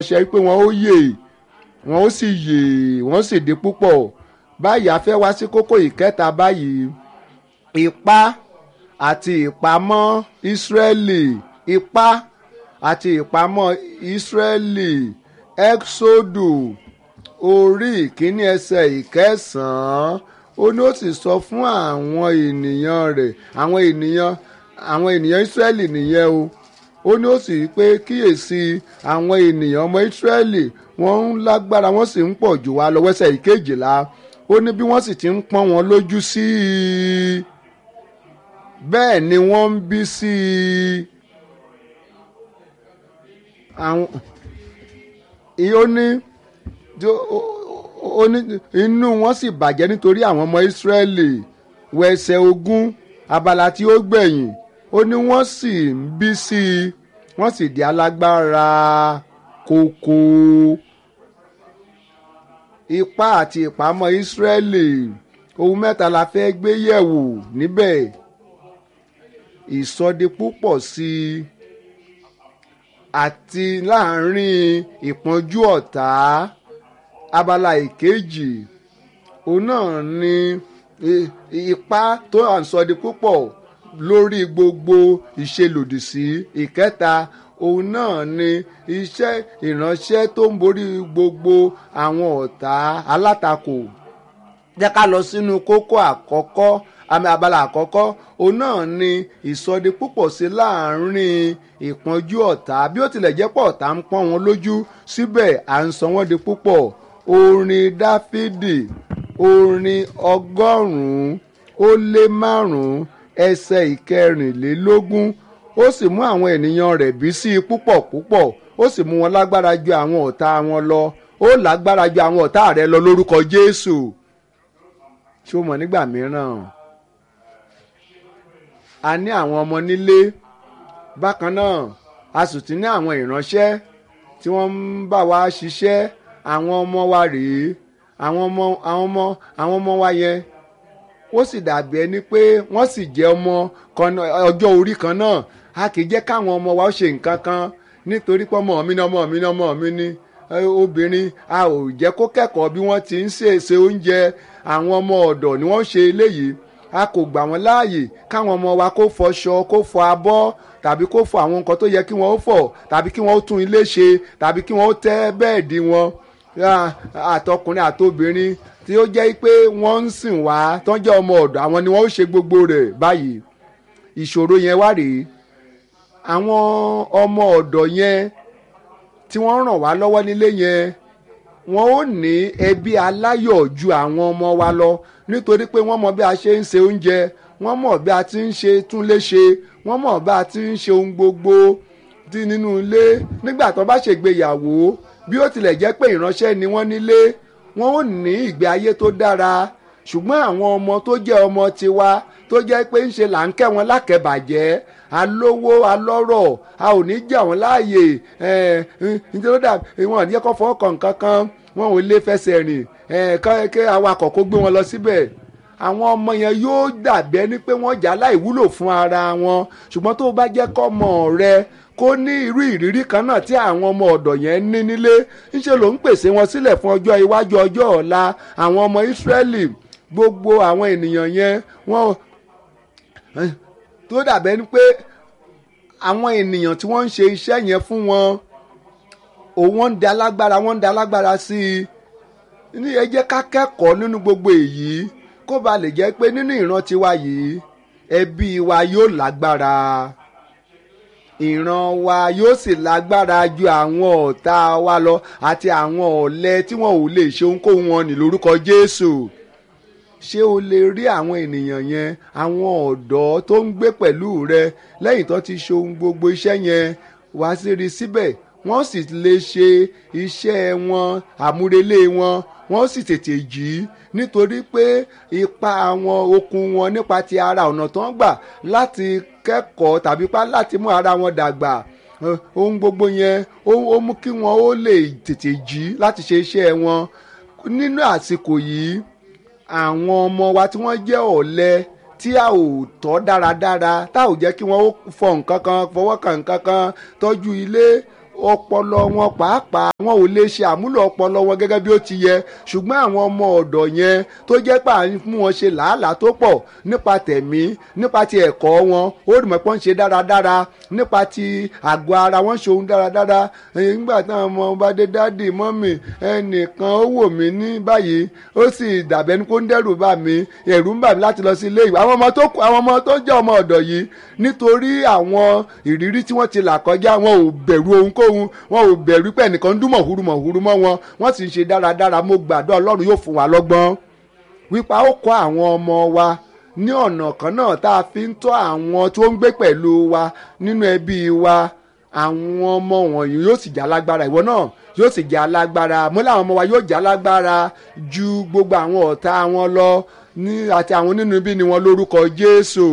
ṣe pé wọ́n ó yè wọ́n ó sì yè wọ́n sì di púpọ̀ báyìí a fẹ́ wá sí kókó ìkẹta báyìí ipá àti ìpamọ́ Ísírẹ́lì ipá àti ìpamọ́ Ísírẹ́lì Ẹ́ksódù orí ìkíní ẹsẹ̀ ìkẹsàn-án ó ní ó sì sọ fún àwọn ènìyàn rẹ̀ àwọn ènìyàn àwọn ènìyàn Ísírẹ́lì nìyẹn o ó ní ó sì pé kíyèsí àwọn ènìyàn ọmọ Ísírẹ́lì wọ́n ń lágbára wọ́n sì ń pọ̀ jù wá lọ wẹ́sẹ̀ ìkejìlá ó ní bí wọ́n sì ti ń pọ́n wọn lójú sí i bẹ́ẹ̀ ni wọ́n ń bí sí i àwọn ó ní ó ní inú wọn sì bàjẹ́ nítorí àwọn ọmọ Ísírẹ́lì wẹsẹ̀ ogún abala tí ó gbẹ̀yìn ó ní wọ́n sì ń bí sí i wọ́n sì di alágbára kókó ipá àti ìpamọ́ Ísírẹ́lì ohun mẹ́ta la fẹ́ gbé yẹ̀wò níbẹ̀ ìsọdipúpọ̀ sí i àti láàárín ìpọ́njú ọ̀tá abala ìkejì òun náà ni ipá tó à ń sọdipúpọ̀ lórí gbogbo ìṣelòdì sí ìkẹta òun náà ni iṣẹ́ ìránṣẹ́ tó ń borí gbogbo àwọn ọ̀tá alátakò jẹ́ ká lọ sínú kókó àkọ́kọ́ àmì abala àkọ́kọ́ òun náà ni ìsọdi púpọ̀ sí láàrin ìpọ́njú ọ̀tá bí ó tilẹ̀ jẹ́ pọ̀ ọ̀tá ń pọ́n wọn lójú síbẹ̀ à ń sọ wọ́n di púpọ̀ orin dáfídì orin ọgọ́rùn-ún ó lé márùn-ún ẹsẹ̀ ìkẹrìnlélógún ó sì mú àwọn ènìyàn rẹ̀ bí sí i púpọ̀ púpọ̀ ó sì mú wọn lágbára ju àwọn ọ̀tá wọn lọ ó lágbára ju àwọn ọ̀tá rẹ̀ lọ lórúkọ jésù ṣó mọ̀ nígbà mìíràn a ní àwọn ọmọ nílé bákan náà a sì ti ní àwọn ìránṣẹ́ tí wọ́n ń bá wa ṣiṣẹ́ àwọn ọmọ wa rèé àwọn ọmọ àwọn ọmọ àwọn ọmọ wa yẹn ó sì dàbí ẹni pé wọ́n sì jẹ́ ọmọ ọjọ́ orí kan náà a kì í jẹ́ káwọn ọmọ wa ṣe nǹkan kan nítorí pé ọmọ mi ni ọmọ mi ni ọmọ mi ni obìnrin a ò jẹ́ kó kẹ́kọ̀ọ́ bí wọ́n ti ń ṣèṣe oúnjẹ àwọn ọmọ ọ̀dọ̀ ni wọ́n ṣe eléyìí a kò gbà wọ́n láàyè káwọn ọmọ wa kó fọṣọ kó fọ abọ́ tàbí kó fọ àwọn nǹkan tó yẹ kí wọ́n ó fọ̀ tàbí kí wọ́n ó tún ilé ṣe tàbí kí wọ́n ó tẹ́ bẹ́ẹ̀dì wọn àtọkùnrin àtobìnrin tí ó jẹ́ pé wọ́n ń sìn wá tán jẹ́ ọmọ ọ̀dọ̀ àwọn ni wọ́n ó ṣe gbogbo rẹ̀ báyìí ìṣòro yẹn wá rèé àwọn ọmọ ọ̀dọ̀ yẹn tí wọ́n ràn wá lọ́wọ́ nílé yẹn wọ́n ó ní ẹbí aláyọ̀ ju àwọn ọmọ wa lọ nítorí pé wọ́n mọ bí a ṣe ń se oúnjẹ wọ́n mọ̀ bí a ti ń ṣe túnlé ṣe wọ́n mọ̀ bí a ti ń ṣe ohun gbogbo tí nínú ilé nígbà tó bá ṣègbéyàwó bí ó tilẹ̀ jẹ́ pé ìránṣẹ́ ni wọ́n nílé wọ́n ó ní ìgbé ayé tó dára ṣùgbọ́n àwọn ọmọ tó jẹ́ ọmọ tiwa tó jẹ́ pé ń ṣe là ń kẹ́ wọn lákẹ́bàjẹ́ alówó alọ́rọ̀ a ò ní jà wọ́n láàyè nítorí dà wọn ò ní kọ́ fọwọ́ kàn kankan wọn ò lè fẹsẹ̀ rìn kẹ́ awakọ̀ kó gbé wọn lọ síbẹ̀ àwọn ọmọ yẹn yóò dàbí ẹni pé wọ́n jà láì wúlò fún ara wọn ṣùgbọ́n tó bá jẹ́ kọ́mọ rẹ kó ní irú ìrírí kan náà tí àwọn ọmọ ọ̀dọ̀ yẹn ní nílé ńṣe ló ń pèsè wọn sílẹ̀ fún ọjọ́ iwájú ọjọ́ ọ̀la àwọn ọmọ Ísírẹ́lì gbogbo àwọn ènìyàn yẹn wọ́n tó dàbẹ́ ni pé àwọn ènìyàn tí wọ́n ń ṣe iṣẹ́ yẹn fún wọn òun wọ́n ń da lágbára wọ́n ń da lágbára sí i ní ẹ jẹ́ ká kẹ́kọ̀ọ́ nínú gbogbo èyí kó ba lè jẹ́ pé nínú ìran tiwa yìí ẹbí wa yóò lágbára ìran wa yóò sì lágbára ju àwọn ọ̀tá wa lọ àti àwọn ọ̀lẹ tí wọn ò lè ṣe ohunkóhun wọn ní lórúkọ Jésù ṣé o lè rí àwọn ènìyàn yẹn àwọn ọ̀dọ́ tó ń gbé pẹ̀lú rẹ lẹ́yìn tó ti ṣe ohun gbogbo iṣẹ́ yẹn wá sí rí síbẹ̀ wọ́n sì lè ṣe iṣẹ́ wọn àmúrelé wọn wọ́n sì tètè jí nítorí pé ipa wọn okun wọn nípa ti ara ọ̀nà tó ń gbà láti kẹ́kọ̀ọ́ tàbí pa láti mú ara wọn dàgbà ohun gbogbo yẹn ó mú kí wọn ó lè tètè jí láti ṣe iṣẹ́ wọn nínú àsìkò yìí àwọn ọmọ wa tí wọ́n jẹ́ ọ̀lẹ tí a ò tọ́ dáradára tá ò jẹ́ kí wọ́n fọ nǹkan kan fọwọ́ kan nǹkan kan tọ́jú ilé ọpọlọ wọn pàápàá wọn ò lè ṣe àmúlò ọpọlọ wọn gẹ́gẹ́ bí ó ti yẹ ṣùgbọ́n àwọn ọmọ ọ̀dọ̀ yẹn tó jẹ́ pé à ń mú wọn ṣe làálàá tó pọ̀ nípa tẹ̀mí nípa ti ẹ̀kọ́ wọn ó rí mọ̀ pé wọ́n ń ṣe dáradára nípa ti àgọ́ ara wọn ṣe ohun dáradára nígbà táwọn ọmọ bá dé dáàdì mọ́mì ẹnìkan ó wò mí ní báyìí ó sì dàbẹ́ ní kó ń dẹ́rù bà mí ẹ̀rù ń bà mí láti lọ sí ilé ìwé àwọn ọmọ tó àwọn ọmọ tó jẹ́ ọmọ ọ̀dọ̀ yìí nítorí àwọn ìrírí tí wọ́n ti là kọjá wọn ò bẹ̀rù ohunkóhun wọn ò bẹ̀rù pé ẹnìkan ń dún mọ̀húrú mọ̀húrú mọ́ wọn wọ́n sì ń ṣe dáradára mo gbàdúrà ọlọ́run yóò fún wa lọ́gbọ́n wípé a ó kọ́ àwọn ọmọ wa ní ọ̀nà kan náà tá a fi ń tọ́ àwọn tó ń gbé pẹ̀lú wa nínú ẹbí wa àwọn ọmọ wọ̀nyí yóò sì jẹ́ alágbára ìwọ náà yóò sì jẹ́ alágbára mo láwọn ọmọ wa yóò jẹ́ alágbára ju gbogbo àwọn ọ̀tá wọn lọ ní àti àwọn onínú bí ni wọn lórúkọ Jésù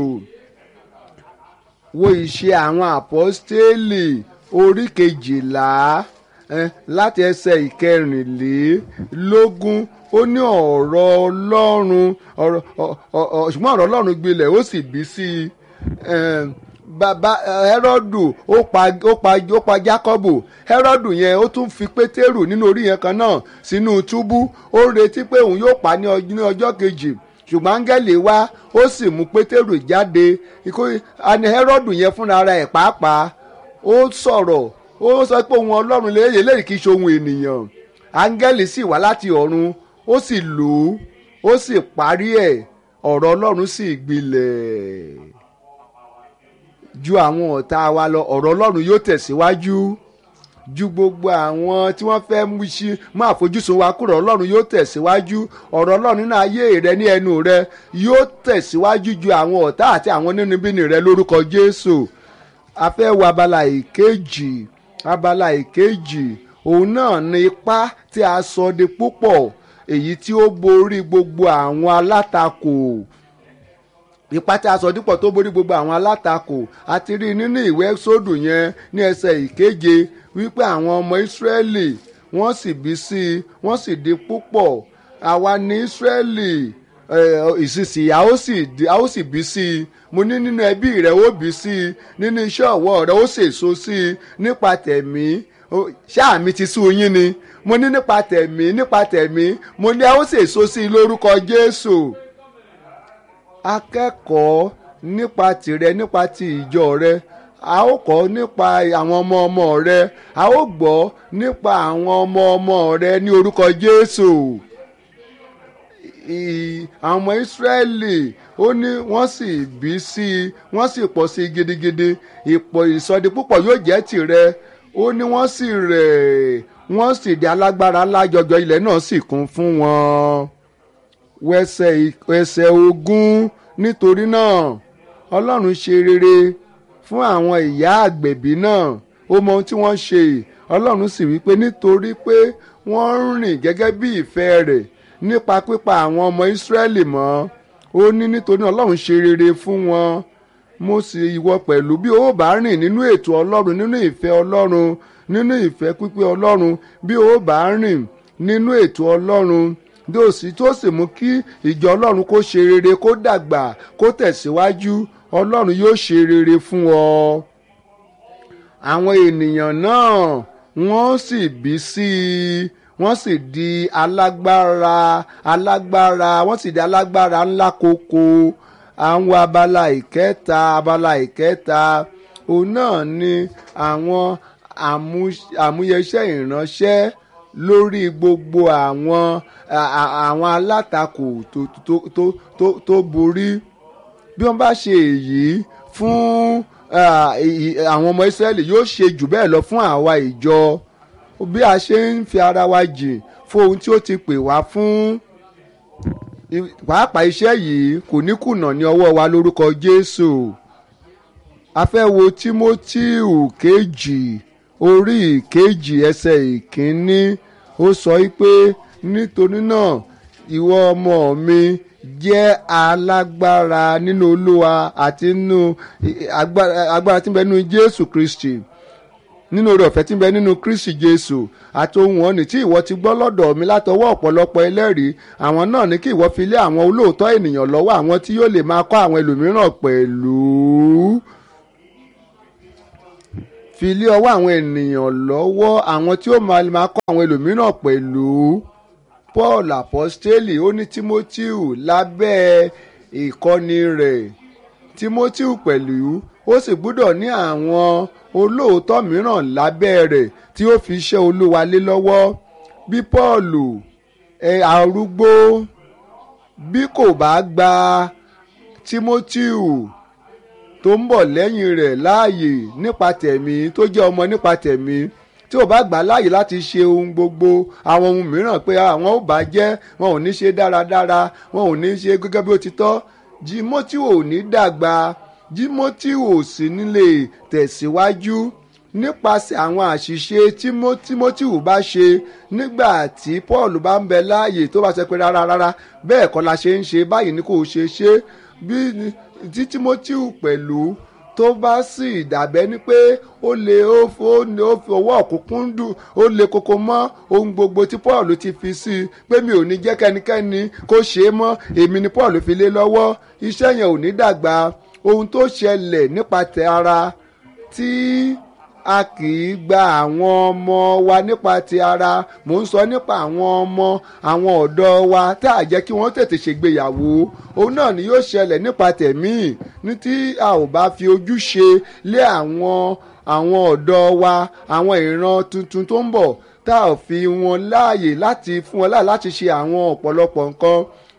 wo ìṣe àwọn àpọ́stélì orí kejìlá eh, láti ẹsẹ̀ ìkẹrìnlélógún ó ní ọ̀rọ̀ ọlọ́run ṣùgbọ́n ọ̀rọ̀ ọlọ́run gbilẹ̀ ó sì bí sí i bàbá Hẹ́rọ́dù ó pa ó pa ó pa Jákọ́bù Hẹ́rọ́dù yẹn ó tún fi Pétérù nínú orí yẹn kan náà sínú túbú ó ń retí pé òun yóò pa ní ọjọ́ kejì ṣùgbọ́n áńgẹ́lì wá ó sì mú Pétérù jáde àní Hẹ́rọ́dù yẹn fúnra ẹ̀ pàápàá ó sọ̀rọ̀ ó sọ pé ohun ọlọ́run lè léyìí kì í ṣe ohun ènìyàn áńgẹ́lì sì wá láti ọ̀run ó sì lò ó ó sì parí ẹ̀ ọ̀rọ̀ ọlọ́run sì gbilẹ̀ ju àwọn ọ̀tá wa lọ ọ̀rọ̀ ọlọ́run yóò tẹ̀síwájú ju gbogbo àwọn tí wọ́n fẹ́ mú sí mú àfojúsùn wa kúrò ọlọ́run yóò tẹ̀síwájú ọ̀rọ̀ ọlọ́run nínú ayé rẹ ní ẹnu rẹ yóò tẹ̀síwájú ju àwọn ọ̀tá àti àwọn nínúbíni rẹ lórúkọ Jésù a fẹ́ wo abala ìkejì abala ìkejì òun náà ní ipá tí a sọ di púpọ̀ èyí tí ó borí gbogbo àwọn alátakò ipa tí a sọ dípò tó borí gbogbo àwọn alátakò àti rí nínú ìwé sódù yẹn ní ẹsẹ̀ ìkeje wípé àwọn ọmọ ìsírẹ́lì wọ́n sì bí sí i wọ́n sì di púpọ̀ àwa ní ìsírẹ́lì ìsinsìnyí a ó sì a ó sì bí sí i mo ní nínú ẹbí rẹ ó bí sí i nínú iṣẹ́ ọwọ́ rẹ ó sèso sí i nípa tẹ̀mí ṣáà mi ti sú yín ni mo ní nípa tẹ̀mí nípa tẹ̀mí mo ní a ó sèso sí i lórúkọ Jésù akẹ́kọ̀ọ́ nípa tìrẹ nípa ti ìjọ rẹ a ó kọ́ nípa àwọn ọmọ ọmọ rẹ a ó gbọ́ nípa àwọn ọmọ ọmọ rẹ ní orúkọ Jésù àwọn ọmọ Ísírẹ́lì ó ní wọ́n sì bí sí i wọ́n sì pọ̀ sí i gidigidi ìpọ̀ ìsọdi púpọ̀ yóò jẹ́ tìrẹ ó ní wọ́n sì rẹ̀ wọ́n sì di alágbára ńlá jọjọ ilẹ̀ náà sì kún fún wọn wẹsẹ̀ ẹsẹ̀ ogún nítorí náà ọlọ́run ṣe rere fún àwọn ìyá àgbẹ̀bí náà ó mọ ohun tí wọ́n ṣe ọlọ́run sì wí pé nítorí pé wọ́n ń rìn gẹ́gẹ́ bí ìfẹ́ rẹ̀ nípa pípa àwọn ọmọ ìsírẹ́lì mọ́ ó ní nítorí ọlọ́run ṣe rere fún wọn mo sì ìwọ pẹ̀lú bí o bá rìn nínú ètò ọlọ́run nínú ìfẹ́ ọlọ́run nínú ìfẹ́ pípé ọlọ́run bí o bá rìn nínú ètò ọlọ́run dòsí tó sì mú kí ìjọ ọlọ́run kó ṣe rere kó dàgbà kó tẹ̀síwájú ọlọ́run yóò ṣe rere fún ọ. àwọn ènìyàn náà wọ́n sì bí sí i wọ́n sì di alágbára alágbára wọ́n sì di alágbára ńlá koko àwọn abala ìkẹta abala ìkẹta òun náà ni àwọn àmúyẹsẹ́ ìránṣẹ́ lórí gbogbo àwọn àwọn alátakò tó tó tó tó tó borí bí wọ́n bá ṣe èyí fún àwọn ọmọ Ísírẹ́lì yóò ṣe jù bẹ́ẹ̀ lọ fún àwa ìjọ bí a ṣe ń fi ara wa jìn fún ohun tí ó ti pè wá fún pàápàá iṣẹ́ yìí kò ní kùnà ní ọwọ́ wa lórúkọ Jésù a fẹ́ wo Tímótíù kejì orí ìkejì ẹsẹ̀ ìkíní ó sọ pé nítorí náà ìwọ ọmọ mi jẹ́ alágbára nínú Olúwa àti nínú agbára tí ń bẹ nínú Jésù Kristi nínú oore ọ̀fẹ́ tí ń bẹ nínú Kristi Jésù àti ohun ọ̀nì tí ìwọ ti gbọ́ lọ́dọ̀ mi látọwọ́ ọ̀pọ̀lọpọ̀ ẹlẹ́rìí àwọn náà ní kí ìwọ fi lé àwọn olóòótọ́ ènìyàn lọ́wọ́ àwọn tí yóò lè máa kọ́ àwọn ẹlòmíràn pẹ̀lú fi lé ọwọ́ àwọn ènìyàn lọ́wọ́ àwọn tí ó máa máa kọ́ àwọn ẹlòmíràn pẹ̀lú paul apostoli ó ní timoteo lábẹ́ ìkọ́ni rẹ̀ timoteo pẹ̀lú ó sì gbúdọ̀ ní àwọn olóòótọ́ mìíràn lábẹ́ rẹ̀ tí ó fi iṣẹ́ olúwa lé lọ́wọ́ bí paul ẹ arúgbó bí kò bá gba timoteo tó ń bọ̀ lẹ́yìn rẹ̀ láàyè nípa tẹ̀mí tó jẹ́ ọmọ nípa tẹ̀mí tí ò bá gbà láàyè láti ṣe ohun gbogbo àwọn ohun mìíràn pé àwọn ò bá jẹ́ wọn ò ní ṣe dáradára wọn ò ní ṣe gẹ́gẹ́ bí ó ti tọ́ timoteo ò ní dàgbà timoteo ò sì ní lè tẹ̀síwájú nípasẹ̀ àwọn àṣìṣe tí timoteo bá ṣe nígbà tí paul bá ń bẹ láàyè tó bá ṣe pé rárá rárá bẹ́ẹ̀ kọ́ la ṣe ń ṣe báyìí ni kò ṣe ṣe bí tí timoteo pẹ̀lú tó bá sì dàbẹ́ ni pé ó lè ó fi ọwọ́ òkùnkùn dùn ó lè koko mọ́ ohun gbogbo tí paul ti fi sí i pé mi ò ní jẹ́ kẹ́nikẹ́ni kó ṣe é mọ́ èmi ni paul fi lé lọ́wọ́ iṣẹ́ yẹn ò ní dàgbà ohun tó ṣẹlẹ̀ nípa tẹ ara tí a kì í gba àwọn ọmọ wa nípa ti ara mò ń sọ nípa àwọn ọmọ àwọn ọ̀dọ́ wa tá a jẹ́ kí wọ́n tètè ṣègbéyàwó òun náà ni yóò ṣẹlẹ̀ nípa tẹ̀mí ní tí a ò bá fi ojú ṣe lé àwọn àwọn ọ̀dọ́ wa àwọn ìran tuntun tó ń bọ̀ tá a fi wọn láàyè láti fún wọn láàyè láti ṣe àwọn ọ̀pọ̀lọpọ̀ nǹkan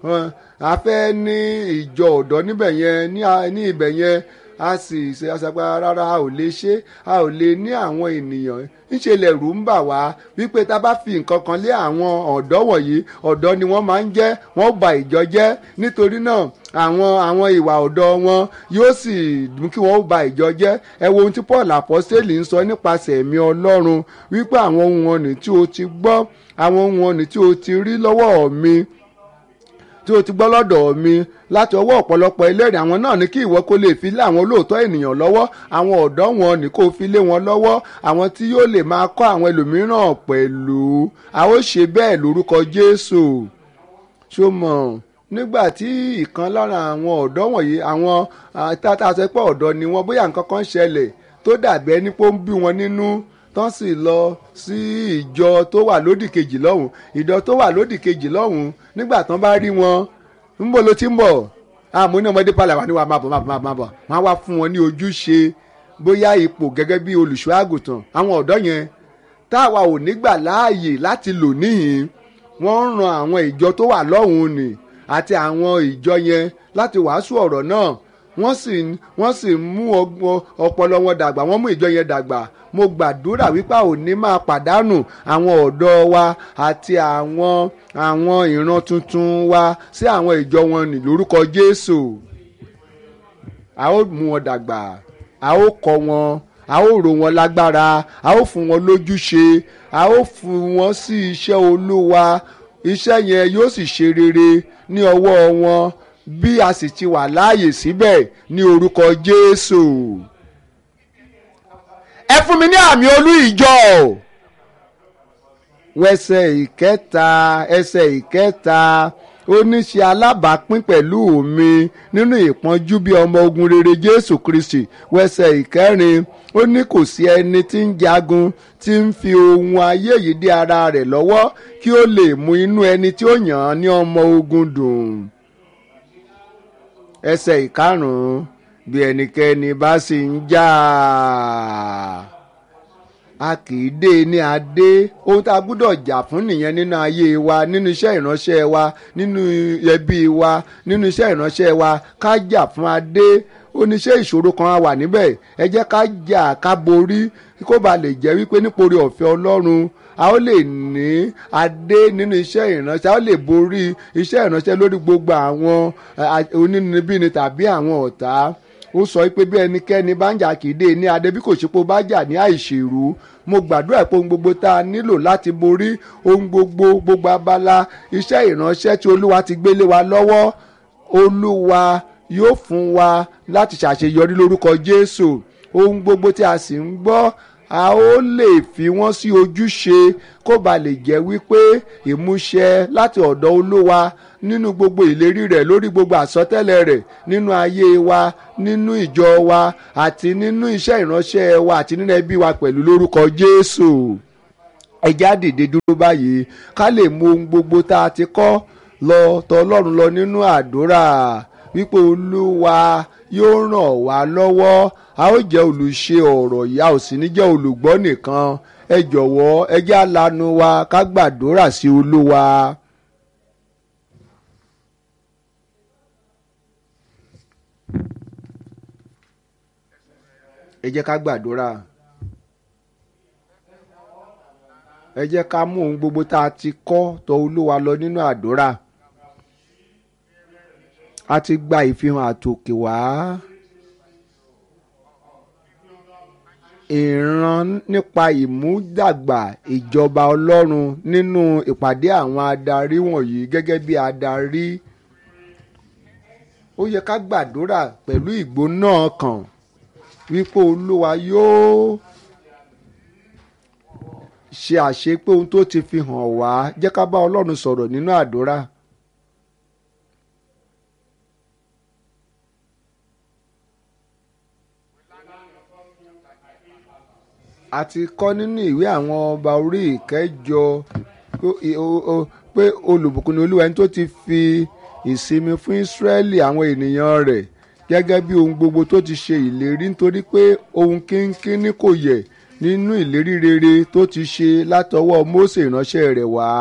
a fẹ́ ní ìjọ ọ̀dọ́ níbẹ̀ yẹn ní ibẹ̀ yẹn a sì ṣe aṣàgbà rárá a ò lè ṣe a ò lè ní àwọn ènìyàn ńṣe lẹ̀rù ń bà wá wípé tá a bá fi nǹkan kan lé àwọn ọ̀dọ́ wọ̀nyí ọ̀dọ́ ni wọ́n máa ń jẹ́ wọ́n ba ìjọ jẹ́ nítorí náà àwọn àwọn ìwà ọ̀dọ́ wọn yóò sì mú kí wọ́n ba ìjọ jẹ́ ẹ wo ohun tí paul apostoli ń sọ nípasẹ̀ ẹ̀mí ọlọ́run wípé àwọn ohun ọ̀nì tí o ti gbọ́ àwọn ohun ọ̀nì tí o ti rí lọ́wọ́ mi tí o ti gbọ́ lọ́dọ̀ mi láti ọwọ́ ọ̀pọ̀lọpọ̀ ẹlẹ́rìí àwọn náà ní kí ìwọ kó lè fi lé àwọn olóòótọ́ ènìyàn lọ́wọ́ àwọn ọ̀dọ́ wọn ní kó fi lé wọn lọ́wọ́ àwọn tí yóò lè máa kọ́ àwọn ẹlòmíràn pẹ̀lú a ó ṣe bẹ́ẹ̀ lórúkọ Jésù ṣó mọ̀ nígbà tí ìkan lára àwọn ọ̀dọ́ wọ̀nyí àwọn tata sọ pé ọ̀dọ́ ni wọ́n bóyá nǹkan kan ṣẹlẹ̀ tó dàbí ẹni pé ó ń bí wọn nínú tán sì lọ sí ìjọ tó wà lódì kejì lọ́hùn ìjọ tó wà lódì kejì lọ́hùn nígbà tán bá rí wọn ń bọ̀ ló ti ń bọ̀ àmọ́ ní ọmọdé palẹ̀ wà ní wàá máa bọ̀ máa bọ̀ máa bọ̀ wọ́n á wá fún wọn ní ojúṣe bóyá ipò gẹ́gẹ́ bí olùṣọ́ àgùntàn àwọn ọ̀dọ́ yẹn táwa ò ní gbà láàyè láti lò níhìn wọ́n ń ran àwọn ìjọ tó wà lọ́hùn ni àti àwọn ìjọ yẹn láti wàásù ọ̀rọ̀ náà wọ́n sì wọ́n sì mú ọpọlọ wọn dàgbà wọ́n mú ìjọ yẹn dàgbà mo gbàdúrà wípé a ò ní máa pàdánù àwọn ọ̀dọ́ wa àti àwọn àwọn ìran tuntun wa sí àwọn ìjọ wọn ní lórúkọ Jésù a ó mú wọn dàgbà a ó kọ́ wọn a ó rò wọn lágbára a ó fún wọn lójúṣe a ó fún wọn sí iṣẹ́ Olúwa iṣẹ́ yẹn yóò sì ṣe rere ní ọwọ́ wọn bí a sì ti wà láàyè síbẹ̀ ní orúkọ Jésù ẹ fún mi ní àmì olú ìjọ wẹsẹ̀ ìkẹta ẹsẹ̀ ìkẹta ó ní ṣe alábàápín pẹ̀lú mi nínú ìpọ́njú bí ọmọ ogun rere Jésù Kristi wẹsẹ̀ ìkẹrin ó ní kò sí ẹni tí ń jagun tí ń fi ohun ayé yìí dé ara rẹ̀ lọ́wọ́ kí ó lè mú inú ẹni tí ó yàn án ní ọmọ ogun dùn ẹsẹ̀ ìkarùn-ún bí ẹnikẹ́ni bá sì ń jà a kì í dé ní adé ohun tá a gbúdọ̀ jà fún nìyẹn nínú ayé wa nínú iṣẹ́ ìránṣẹ́ wa nínú ẹbí wa nínú iṣẹ́ ìránṣẹ́ wa ká jà fún adé oníṣẹ́ ìṣòro kan á wà níbẹ̀ ẹ jẹ́ ká jà ká borí kó ba lè jẹ́ wípé nípòrí ọ̀fẹ́ Ọlọ́run a ó lè ní adé nínú iṣẹ́ ìránṣẹ́ a ó lè borí iṣẹ́ ìránṣẹ́ lórí gbogbo àwọn onínúbíni tàbí àwọn ọ̀tá ó sọ pé bí ẹnikẹ́ni bá ń jà kìdé ní adé bí kò ṣe pé ó bá jà ní àìṣèrú mo gbàdúrà pé ohun gbogbo tá a nílò láti borí ohun gbogbo gbogbo abala iṣẹ́ ìránṣẹ́ tí olúwa ti gbélé wa lọ́wọ́ olúwa yóò fún wa láti ṣàṣeyọrí lórúkọ jésù ohun gbogbo tí a sì ń gbọ́ a ó lè fi wọ́n sí ojúṣe kó ba lè jẹ́ wípé ìmúṣẹ láti ọ̀dọ̀ olúwa nínú gbogbo ìlérí rẹ̀ lórí gbogbo àsọtẹ́lẹ̀ rẹ̀ nínú ayé wa nínú ìjọ wa àti nínú iṣẹ́ ìránṣẹ́ wa àti nínú ẹbí wa pẹ̀lú lórúkọ jésù ẹjẹ́ á dìde dúró báyìí ká lè mú ohun gbogbo tá a ti kọ́ lọ tọ̀ ọlọ́run lọ nínú àdúrà wípé olúwa yóò ràn wá lọ́wọ́ a ó jẹ́ olùṣe ọ̀rọ̀ yìí a ò sì ní jẹ́ olùgbọ́ nìkan ẹ jọ̀wọ́ ẹ jẹ́ á lanu wa ká gbàdúrà sí olúwa. ẹ jẹ́ ká gbàdúrà ẹ jẹ́ ká mú ohun gbogbo tá a ti kọ́ tọ̀ olúwa lọ nínú àdúrà a ti gba ìfihàn àtòkè wá ìran nípa ìmúdàgbà ìjọba ọlọ́run nínú ìpàdé àwọn adarí wọ̀nyí gẹ́gẹ́ bí adarí ó yẹ ká gbàdúrà pẹ̀lú ìgbóná ọkàn wípé olúwa yóò ṣe àṣepé ohun tó ti fi hàn wá jẹ́ ká bá ọlọ́run sọ̀rọ̀ nínú àdúrà. a ti kọ́ nínú ìwé àwọn ọba orí ìkẹjọ pé olùbùkún ni olúwa ẹni tó ti fi ìsinmi fún ìsírẹ́lì àwọn ènìyàn rẹ̀ gẹ́gẹ́ bí ohun gbogbo tó ti ṣe ìlérí nítorí pé ohun kínkínní kò yẹ nínú ìlérí rere tó ti ṣe látọwọ́ Mósè ìránṣẹ́ rẹ̀ wá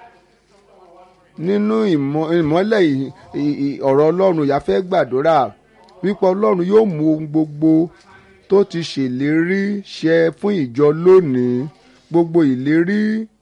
nínú ìmọ́lẹ̀ ọ̀rọ̀ ọlọ́run ìyá fẹ́ gbàdúrà wípé ọlọ́run yóò mú ohun gbogbo tó ti ṣèlérí ṣẹ fún ìjọ lónìí gbogbo ìlérí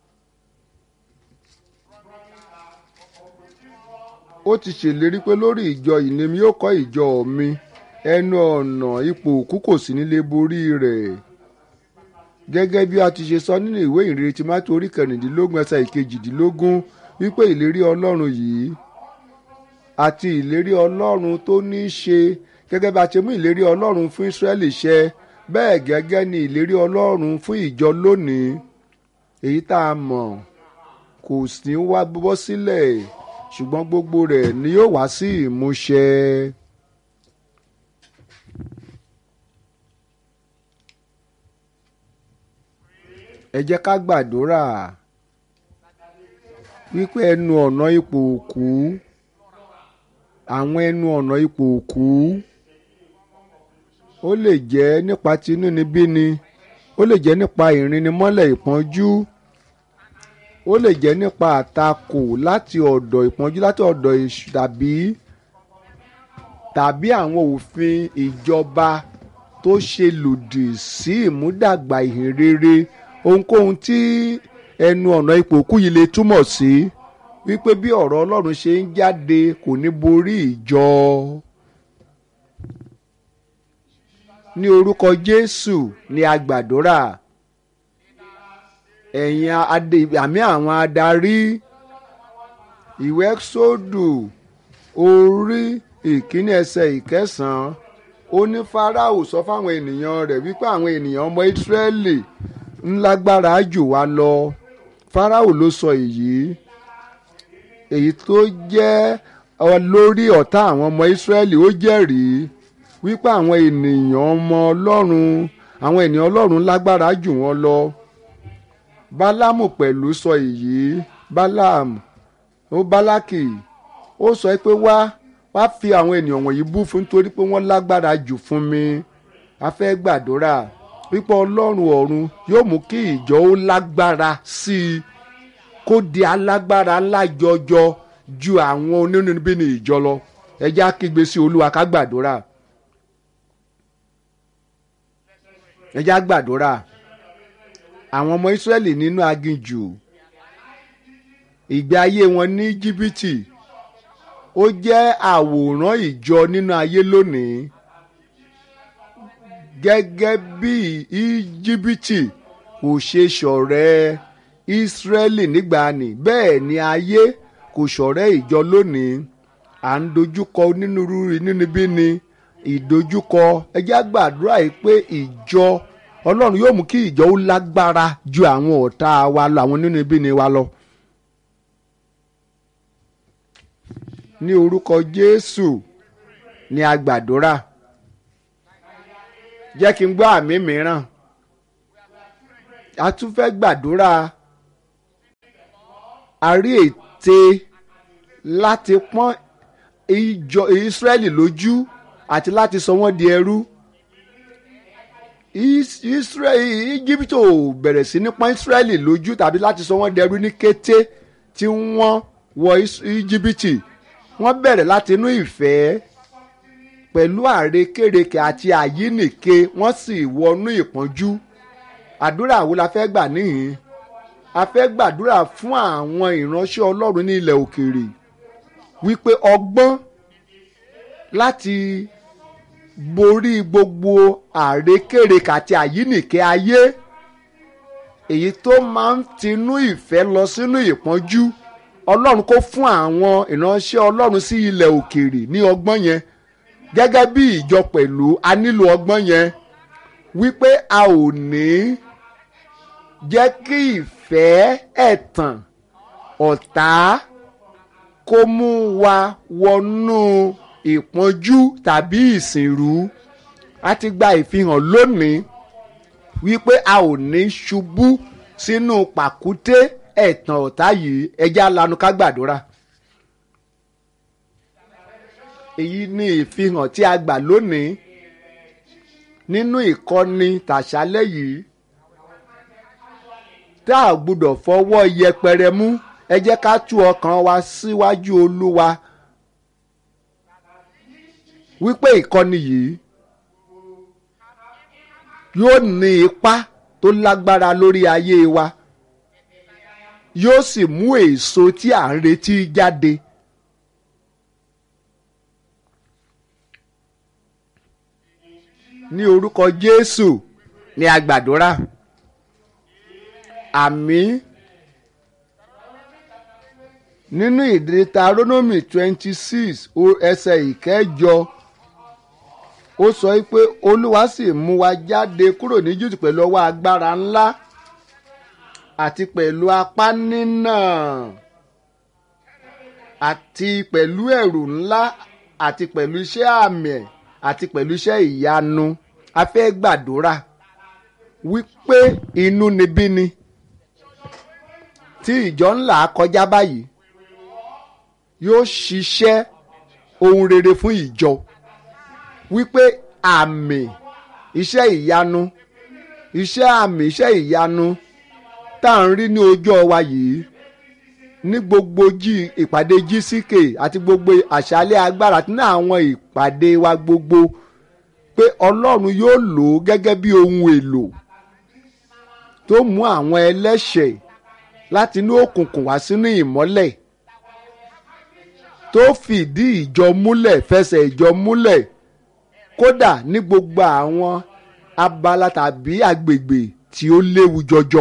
ó ti ṣèlérí pé lórí ìjọ yìí ni mi yóò kọ́ ìjọ mi ẹnu ọ̀nà ipò òkú kò sí nílé borí rẹ̀ gẹ́gẹ́ bí a ti ṣe sọ nínú ìwé ìrere tí mátò orí kẹrìndínlógún ẹsẹ̀ ìkejìdínlógún wípé ìlérí ọlọ́run yìí àti ìlérí ọlọ́run tó ní í ṣe gẹ́gẹ́ bá a ṣe mú ìlérí ọlọ́run fún Ísírẹ́lì ṣẹ bẹ́ẹ̀ gẹ́gẹ́ ni ìlérí ọlọ́run fún ìjọ lónìí èyí tá a mọ̀ kò sí wá bọ́ sílẹ̀ ṣùgbọ́n gbogbo rẹ̀ ni yóò wá sí ìmúṣẹ. ẹ jẹ́ ká gbàdúrà wípé ẹnu ọ̀nà ipò òkú àwọn ẹnu ọ̀nà ipò òkú ó lè jẹ́ nípa tinúnibíni ó lè jẹ́ nípa ìrìnnimọ́lẹ̀ ìpọ́njú ó lè jẹ́ nípa àtakò láti ọ̀dọ̀ ìpọ́njú láti ọ̀dọ̀ èṣù tàbí tàbí àwọn òfin ìjọba tó ṣe lòdì sí ìmúdàgbà ìhìn rere ohunkóhun tí ẹnu ọ̀nà ipò òkú yìí lè túmọ̀ sí wípé bí ọ̀rọ̀ Ọlọ́run ṣe ń jáde kò ní borí ìjọ. ní orúkọ Jésù ni a gbàdúrà ẹ̀yin àmì àwọn adarí ìwé sódù orí ìkíní ẹsẹ̀ ìkẹsàn-án ó ní Fáráò sọ fáwọn ènìyàn rẹ̀ wípé àwọn ènìyàn ọmọ Ísírẹ́lì ńlágbára jù wá lọ Fáráò ló sọ èyí èyí tó jẹ́ lórí ọ̀tá àwọn ọmọ Ísírẹ́lì ó jẹ́rìí wípé àwọn ènìyàn ọmọ Ọlọ́run àwọn ènìyàn Ọlọ́run lágbára jù wọ́n lọ Bálámù pẹ̀lú sọ èyí Bálámù ó Bálákì ó sọ pé wá wá fi àwọn ènìyàn wọ̀nyí bú fún nítorí pé wọ́n lágbára jù fún mi a fẹ́ gbàdúrà wípé Ọlọ́run ọ̀run yóò mú kí ìjọ ó lágbára sí i kó di alágbára ńlá jọjọ ju àwọn onínúbíni ìjọ lọ ẹ jẹ́ á kígbe sí Olúwa ká gbàdúrà ẹ jẹ́ á gbàdúrà àwọn ọmọ Ísírẹ́lì nínú aginjù ìgbé ayé wọn ní jìbìtì ó jẹ́ àwòrán ìjọ nínú ayé lónìí gẹ́gẹ́ bí íjíbítì kò ṣe ṣọ̀rẹ́ Ísírẹ́lì nígbàanì bẹ́ẹ̀ ni ayé kò ṣọ̀rẹ́ ìjọ lónìí à ń dojúkọ onírúurú inúnibíni ìdojúkọ ẹ jẹ́ á gbàdúrà yìí pé ìjọ ọlọ́run yóò mú kí ìjọ ó lágbára ju àwọn ọ̀tá wa lọ àwọn nínú ibi ni wa lọ. ní orúkọ jésù ni a gbàdúrà jẹ́ kí n gbọ́ àmì mìíràn a tún fẹ́ gbàdúrà a rí ète láti pọ́n ìjọ ìsírẹ́lì lójú àti láti sọ wọ́n di ẹrú íjíbítì ò bẹ̀rẹ̀ sí ní pọ́n ìsírẹ́lì lójú tàbí láti sọ wọ́n di ẹrú ní kété tí wọ́n wọ íjíbítì wọ́n bẹ̀rẹ̀ láti inú ìfẹ́ pẹ̀lú àrékérekè àti àyínìke wọ́n sì wọnú ìpọ́njú àdúrà wo la fẹ́ gbà níhìn a fẹ́ gbàdúrà fún àwọn ìránṣẹ́ ọlọ́run ní ilẹ̀ òkèèrè wípé ọgbọ́n láti borí gbogbo àrékérekè àti àyínìke ayé èyí tó máa ń tinú ìfẹ́ lọ sínú ìpọ́njú ọlọ́run kó fún àwọn ìránṣẹ́ ọlọ́run sí ilẹ̀ òkèèrè ní ọgbọ́n yẹn gẹ́gẹ́ bí ìjọ pẹ̀lú a nílò ọgbọ́n yẹn wípé a ò ní jẹ́ kí ìfẹ́ ẹ̀tàn ọ̀tá kó mú wa wọnú ìpọ́njú tàbí ìsìnrú a ti gba ìfihàn lónìí wípé a ò ní ṣubú sínú pàkúté ẹ̀tàn ọ̀tá yìí ẹjẹ́ alanu ká gbàdúrà èyí ni ìfihàn tí a gbà lónìí nínú ìkọ́ni tàṣálẹ́ yìí tá a gbọ́dọ̀ fọwọ́ yẹpẹrẹ mú ẹ jẹ́ ká tú ọkàn wa síwájú olúwa wípé ìkọ́ni yìí yóò ní ipa tó lágbára lórí ayé wa yóò sì mú èso tí à ń retí jáde. ní orúkọ jésù ni a gbàdúrà àmì nínú ìdítarónómì twenty six ẹsẹ̀ ìkẹjọ ó sọ pé olúwa sì mú wa jáde kúrò ní júùtù pẹ̀lú ọwọ́ agbára ńlá àti pẹ̀lú apá nínà àti pẹ̀lú ẹ̀rù ńlá àti pẹ̀lú iṣẹ́ àmì àti pẹ̀lú iṣẹ́ ìyanu a fẹ́ gbàdúrà wípé inú níbí ni tí ìjọ ńlá kọjá báyìí yóò ṣiṣẹ́ ohun rere fún ìjọ wípé àmì iṣẹ́ ìyanu iṣẹ́ àmì iṣẹ́ ìyanu tá à ń rí ní ojú ọwa yìí ní gbogbo jí ìpàdé gck àti gbogbo àṣálẹ́ agbára àti ní àwọn ìpàdé wa gbogbo pé ọlọ́run yóò lò ó gẹ́gẹ́ bí ohun èlò tó mú àwọn ẹlẹ́ṣẹ̀ láti inú òkùnkùn wá sínú ìmọ́lẹ̀ tó fìdí ìjọ múlẹ̀ fẹsẹ̀ ìjọ múlẹ̀ kódà ní gbogbo àwọn abala tàbí agbègbè tí ó léwu jọjọ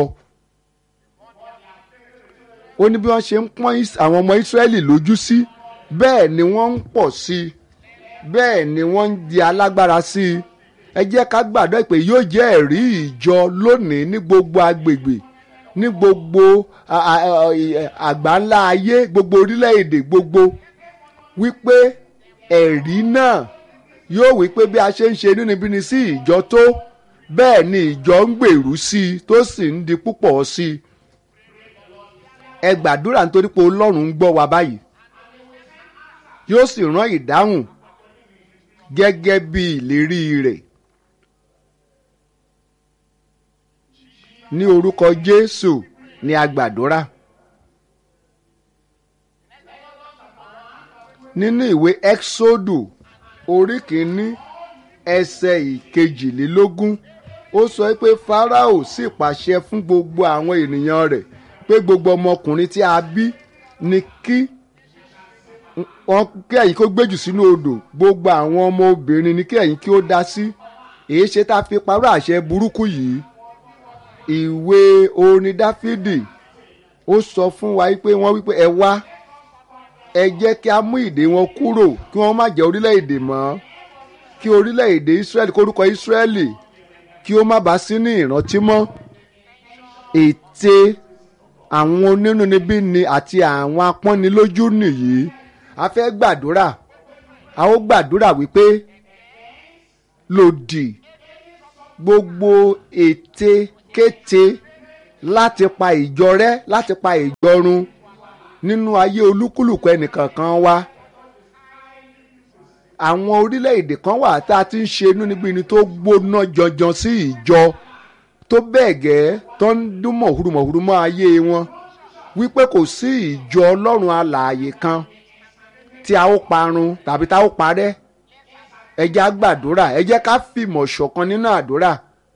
ó ní bí wọ́n ṣe ń pọ́n àwọn ọmọ ìsírẹ́lì lójú sí bẹ́ẹ̀ ni wọ́n ń pọ̀ sí i bẹ́ẹ̀ ni wọ́n ń di alágbára sí i ẹ jẹ́ ká gbàdúrà pé yóò jẹ́ ẹ̀rí ìjọ lónìí ní gbogbo agbègbè ní gbogbo àgbáńlá ayé gbogbo orílẹ̀-èdè gbogbo wípé ẹ̀rí náà yóò wípé bí a ṣe ń ṣe inúnibíni sí ìjọ tó bẹ́ẹ̀ ni ìjọ ń gbèrú sí i tó sì ń di púpọ̀ sí i ẹ gbàdúrà nítorí pé ọlọ́run ń gbọ́ wa báyìí yóò sì rán ìdáhùn gẹ́gẹ́ bí ìlérí rẹ̀ ní orúkọ jésù ni a gbàdúrà nínú ìwé exodu orí kìíní ẹsẹ̀ ìkejìlélógún ó sọ pé farao sì pàṣẹ fún gbogbo àwọn ènìyàn rẹ̀ pé gbogbo ọmọkùnrin tí a bí ni kí wọn kí ẹ̀yin kó gbéjù sínú odò gbogbo àwọn ọmọ obìnrin ni kí ẹ̀yin kí ó dá sí èyí ṣe tá a fi parọ́ àṣẹ burúkú yìí ìwé orin dáfídì ó sọ fún wa pé wọ́n wípé ẹ wá ẹ jẹ́ kí a mú ìdè wọn kúrò kí wọ́n má jẹ́ orílẹ̀-èdè mọ́ kí orílẹ̀-èdè israẹli kórúkọ israẹli kí ó má bàa sí ní ìrántí mọ́ ète àwọn onínúnibíni àti àwọn apọ́nilójú nìyí a fẹ́ gbàdúrà a ó gbàdúrà wípé lòdì gbogbo ète kéte láti pa ìjọ rẹ́ láti pa ìjọ run nínú ayé olúkúlùkù ẹnìkankan wa àwọn orílẹ̀-èdè kan wà tá a ti ń ṣe inúnibíni tó gbóná janjan sí ìjọ tó bẹ́ẹ̀ gẹ́ tó ń dún mọ̀húrúmọ̀húrú mọ́ ayé wọn wípé kò sí ìjọ ọlọ́run alààyè kan tí a ó parun tàbí tá a ó parẹ́ ẹ jẹ́ á gbàdúrà ẹ jẹ́ ká fìmọ̀ ṣọ̀kan nínú àdúrà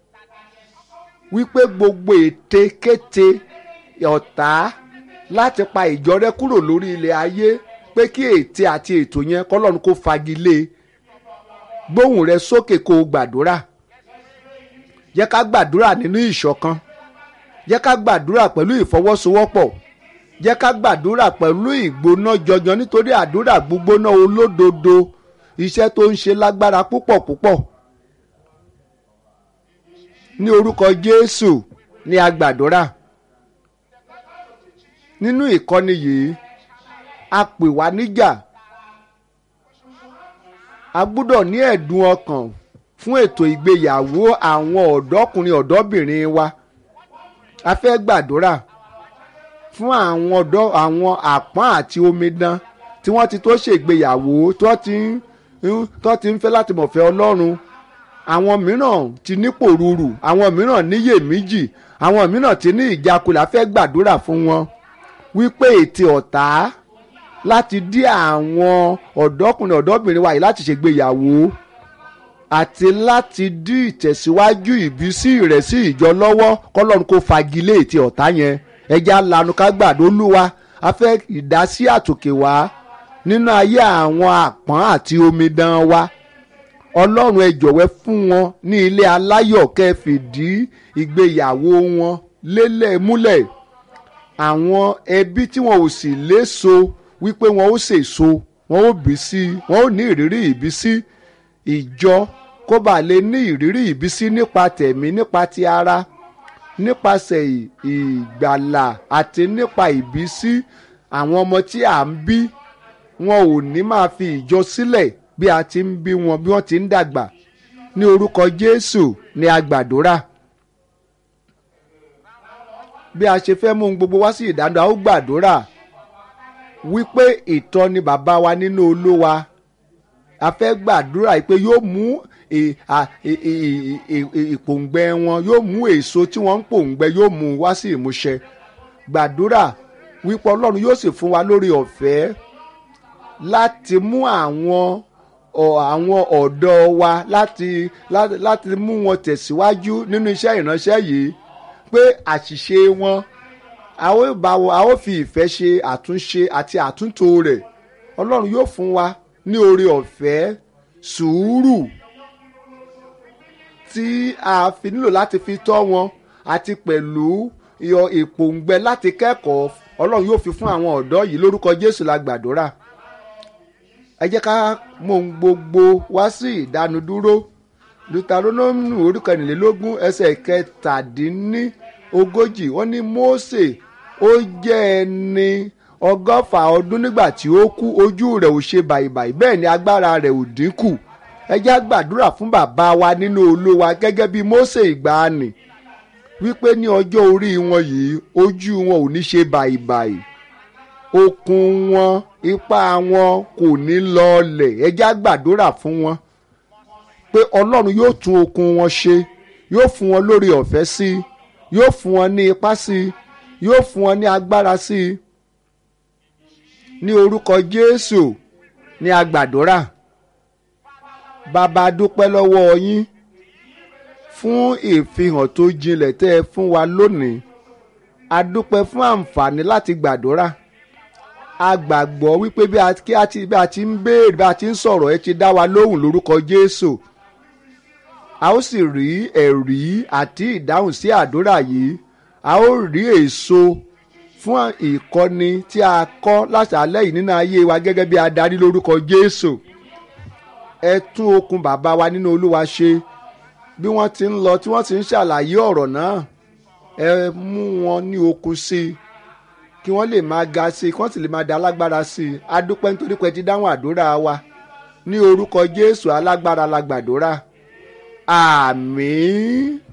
wípé gbogbo ète kéte ọ̀tá láti pa ìjọ rẹ kúrò lórí ilẹ̀ ayé pé kí ète àti ètò yẹn kọ́lọ́run kó fagilé gbóhùn rẹ sókè kó o gbàdúrà jẹ́ ká gbàdúrà nínú ìṣọ̀kan jẹ́ ká gbàdúrà pẹ̀lú ìfọwọ́sowọ́pọ̀ jẹ́ ká gbàdúrà pẹ̀lú ìgbóná jọjọ nítorí àdúrà gbígbóná olódodo iṣẹ́ tó ń ṣe lágbára púpọ̀ púpọ̀ ní orúkọ Jésù ni a gbàdúrà nínú ìkọ́ni yìí a pè wá níjà a gbọ́dọ̀ ní ẹ̀dùn ọkàn fún ètò ìgbéyàwó àwọn ọ̀dọ́kùnrin ọ̀dọ́bìnrin wa a fẹ́ gbàdúrà fún àwọn ọ̀dọ́ àwọn àpọ́n àti omidan tí wọ́n ti tó ṣègbéyàwó tó ti ń tó ti ń fẹ́ láti mọ̀fẹ́ Ọlọ́run àwọn mìíràn ti ní pòrúurù àwọn mìíràn níyèméjì àwọn mìíràn ti ní ìjákulẹ̀ a fẹ́ gbàdúrà fún wọn wípé ètè ọ̀tá láti dí àwọn ọ̀dọ́kùnrin ọ̀dọ́bìnrin wa yìí láti ṣègbéyàwó àti láti dí ìtẹ̀síwájú ìbísí rẹ̀ sí ìjọ lọ́wọ́ kọ́lọ́run kó fagilé ètè ọ̀tá yẹn ẹja lanu ká gbàdó lúwa a fẹ́ ìdásí àtòkè wá nínú ayé àwọn àpọ́n àti omidan wa ọlọ́run ẹ jọ̀wẹ́ fún wọn ní ilé aláyọ̀ kẹ́ fìdí ìgbéyàwó wọn lélẹ̀ múlẹ̀ àwọn ẹbí tí wọn ò sì léso wípé wọn ó sèso wọn ó bí sí wọn ó ní ìrírí ìbísí ìjọ kó bá lè ní ìrírí ìbísí nípa tẹ̀mí nípa ti ara nípasẹ̀ ìgbàlà àti nípa ìbísí àwọn ọmọ tí à ń bí wọn ò ní máa fi ìjọ sílẹ̀ bí a ti ń bí wọn bí wọ́n ti ń dàgbà ní orúkọ Jésù ni a gbàdúrà bí a ṣe fẹ́ mú un gbogbo wá sí ìdáná a ó gbàdúrà wípé ìtọ́ni bàbá wa nínú Olúwa a fẹ́ gbàdúrà pé yóò mú ìpòǹgbẹ wọn yóò mú èso tí wọ́n ń pòǹgbẹ yóò mú wá sí ìmúṣẹ gbàdúrà wípé Ọlọ́run yóò sì fún wa lórí ọ̀fẹ́ láti mú àwọn àwọn ọ̀dọ́ wa láti láti mú wọn tẹ̀síwájú nínú iṣẹ́ ìránṣẹ́ yìí pé àṣìṣe wọn a ó bá wọn a ó fi ìfẹ́ ṣe àtúnṣe àti àtúntò rẹ̀ Ọlọ́run yóò fún wa ní oore ọ̀fẹ́ sùúrù tí a fi nílò láti fi tọ́ wọn àti pẹ̀lú iyọ̀ ìpòǹgbẹ láti kẹ́kọ̀ọ́ Ọlọ́run yóò fi fún àwọn ọ̀dọ́ yìí lórúkọ Jésù la gbàdúrà ẹ jẹ́ ká mọ ohun gbogbo wá sí ìdánudúró Deuteronomy orí kẹrìnlélógún ẹsẹ̀ kẹtàdínní ogójì wọ́n ní Mósè ó jẹ́ ẹni ọgọ́fà ọdún nígbà tí ó kú ojú rẹ̀ ò ṣe bàìbàì bẹ́ẹ̀ ni agbára rẹ̀ ò dínkù ẹ jẹ́ á gbàdúrà fún bàbá wa nínú Olúwa gẹ́gẹ́ bí Mósè ìgbàanì wípé ní ọjọ́ orí wọn yìí ojú wọn ò ní ṣe bàìbàì okun wọn ipá wọn kò ní lọọlẹ̀ ẹ jẹ́ á gbàdúrà fún wọn pé Ọlọ́run yóò tún okun wọn ṣe yóò fún wọn lórí ọ̀fẹ́ sí i yóò fún wọn ní ipá sí i yóò fún wọn ní agbára sí i ní orúkọ Jésù ní agbàdúrà bàbá dúpẹ́ lọ́wọ́ yín fún ìfihàn tó jinlẹ̀ tẹ́ ẹ fún wa lónìí a dúpẹ́ fún àǹfààní láti gbàdúrà a gbàgbọ́ wípé bí a kí a ti bí a ti ń béèrè bí a ti ń sọ̀rọ̀ ẹ ti dá wa lóhùn lórúkọ Jésù a ó sì rí ẹ̀rí àti ìdáhùn sí àdúrà yìí a ó rí èso fún ìkọ́ni tí a kọ́ láṣálẹ́ yìí nínú ayé wa gẹ́gẹ́ bí adarí lórúkọ Jésù ẹ tún okun bàbá wa nínú Olúwa ṣe bí wọ́n ti ń lọ tí wọ́n ti ń ṣàlàyé ọ̀rọ̀ náà ẹ mú wọn ní okun sí i kí wọ́n lè máa ga sí i kí wọ́n sì lè máa da alágbára sí i a dúpẹ́ nítorí pé ti dáhùn àdúrà wa ní orúkọ Jésù alágbára la gbàdúrà àmín.